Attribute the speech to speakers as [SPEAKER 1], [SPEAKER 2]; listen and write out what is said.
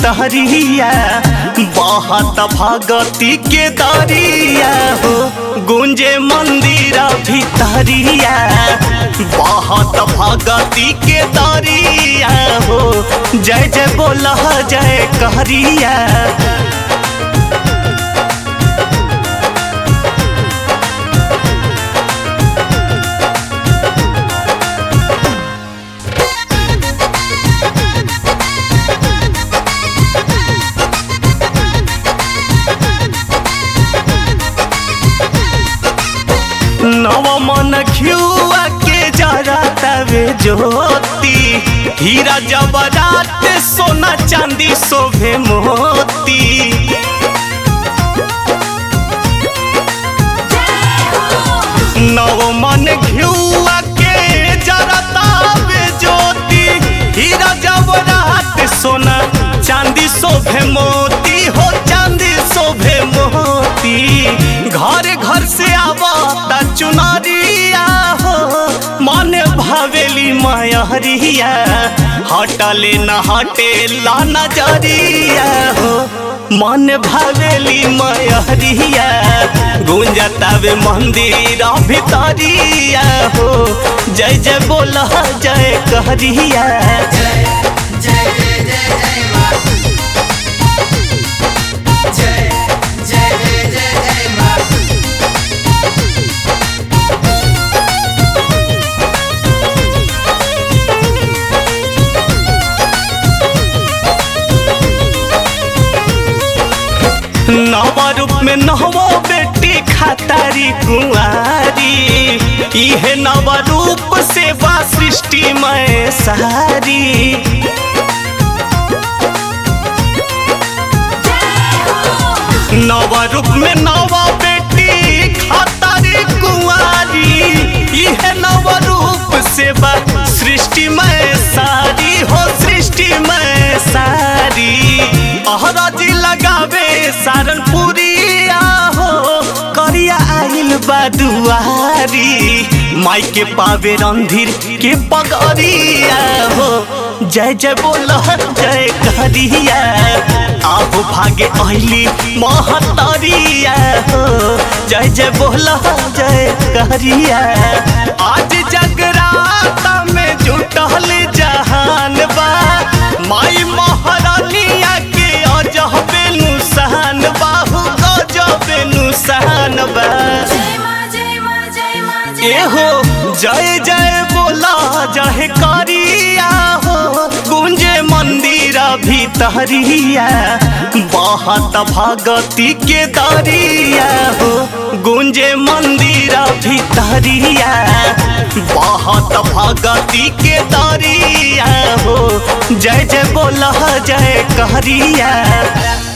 [SPEAKER 1] भीतरिया बहुत भगती के दरिया हो गुंजे मंदिर भीतरिया बहुत भगती के दरिया हो जय जय बोल जय कहरिया नव मन घियुआ के जरा तवे ज्योति हीरा जबरात सोना चांदी शोभे मोती नव मन घियुआ के जरा तवे ज्योति हीरा जबरात सोना चांदी शोभे मोती हो चांदी शोभे मोती घर घर से आवता चुनरिया हो मन भवेली मयहरिया हटले न हटे ला नजरिया हो मन भवेली मयहरिया गुंजतावे मंदिर भितरिया हो जय जय बोल जय कहरिया
[SPEAKER 2] जय जय जय जय जय माँ जय जय जय जय जय माँ
[SPEAKER 1] नव रूप में नवो बेटी खातारी कुंवारी इहे नव रूप से बा सृष्टि में सारी नव रूप में नव बेटी खातारी कुंवारी इहे नव रूप से बा सृष्टि में सारी हो सृष्टि में सारी अहराजी लगावे सारनपुरिया हो करिया आइल बा दुआरी माई के पावे रंधीर के पगरिया हो जय जय बोल जय कहरिया आहो भागे अहिली महतरिया हो जय जय बोल जय कहरिया आज जगराता में जुटल जहान बा माई महारानिया के अजहबे नुसान बाहु गजबे नुसान बा
[SPEAKER 2] जय माँ जय माँ जय माँ जय
[SPEAKER 1] एहो जय जय बोला जय करिया हो गुंजे मंदिर भीतरिया बहुत भगती के दरिया हो गुंजे मंदिर भीतरिया बहुत भगती के दरिया हो जय जय बोला जय कहरिया